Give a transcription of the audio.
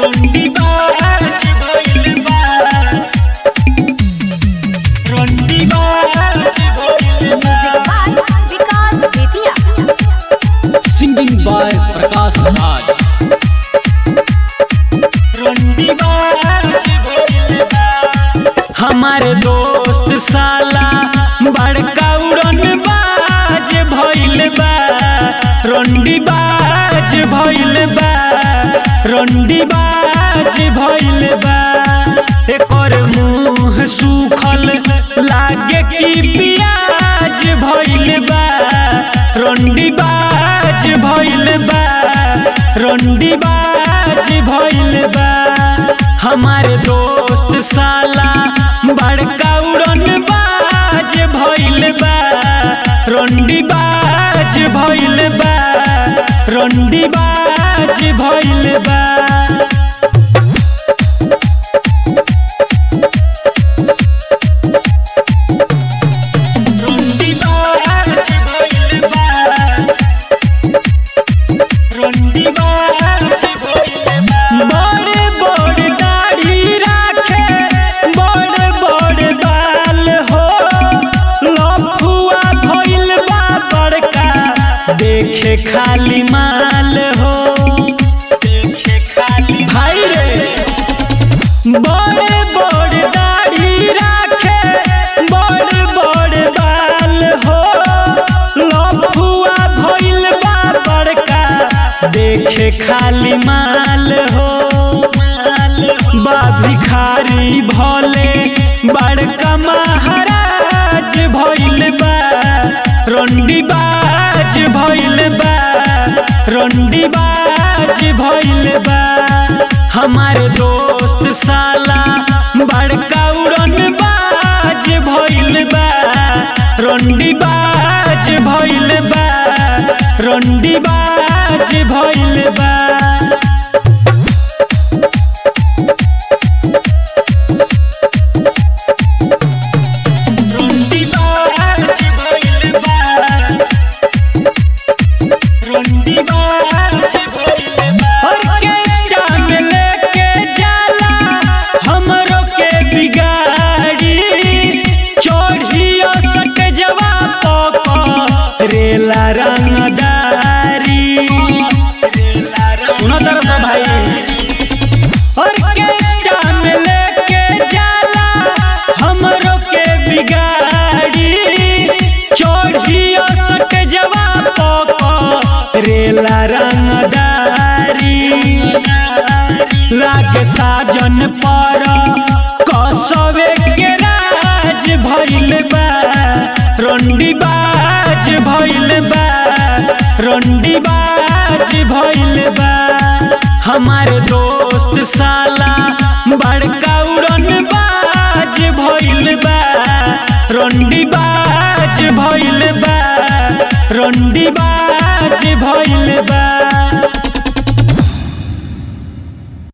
रोंडी बाज भइल बा रोंडी बाज भइल बा विकास बेतिया सिंगिंग बाय प्रकाश राज रोंडी बाज भइल बा हमारे दोस्त साला बड़का उड़न बाज भइल बा रोंडी बाज भइल बा रोंडी बाज भइल बा एकर मुंह सूखल लागे कि पियाज भइल बा रोंडी बाज भइल बा रोंडी बाज भइल बा हमारे दोस्त साला बड़का उड़न बाज भइल बा रोंडी बाज भइल बा रोंडी बाज भइल बा रोंडी बाज भइल बा रोंडी बाज भइल बा बड़े बड़े दाढ़ी राखे बड़े बड़े बाल हो लफुआ भइल बा बड़का देखे खाली माल हो देखे खाली भाई रे बड़े बड़े दाढ़ी राखे बड़े बड़े बाल हो लफुआ भइल बा बड़का देखे खाली माल हो बा भिखारी भले बड़का महाराज भइल बा रोंडी बाज भइल बा रोंडी बाज भइल बा हमारे दोस्त साला बड़का उड़न बाज भइल बा रोंडी बाज भइल बा रोंडी बाज भइल बा रोंडी बाज भइल बा रोंडी बाज भइल बा ऑर्केस्ट्रा में लेके जाला हमरो के बिगाड़ी चढ़ियो सट जवा पक रेला रंगदारी सुनो तरह से भाई ऑर्केस्ट्रा में लेके जाला हमरो के बिगाड़ी चढ़ियो सट जवा पक रेला रंगदारी लागे साजन पर कसवे के राज भइल बा रोंडी बाज भइल बा रोंडी बाज भइल बा हमारे दोस्त साला बड़का उड़न बाज भइल बा रोंडी बाज भइल बा रोंडी बाज भइल बा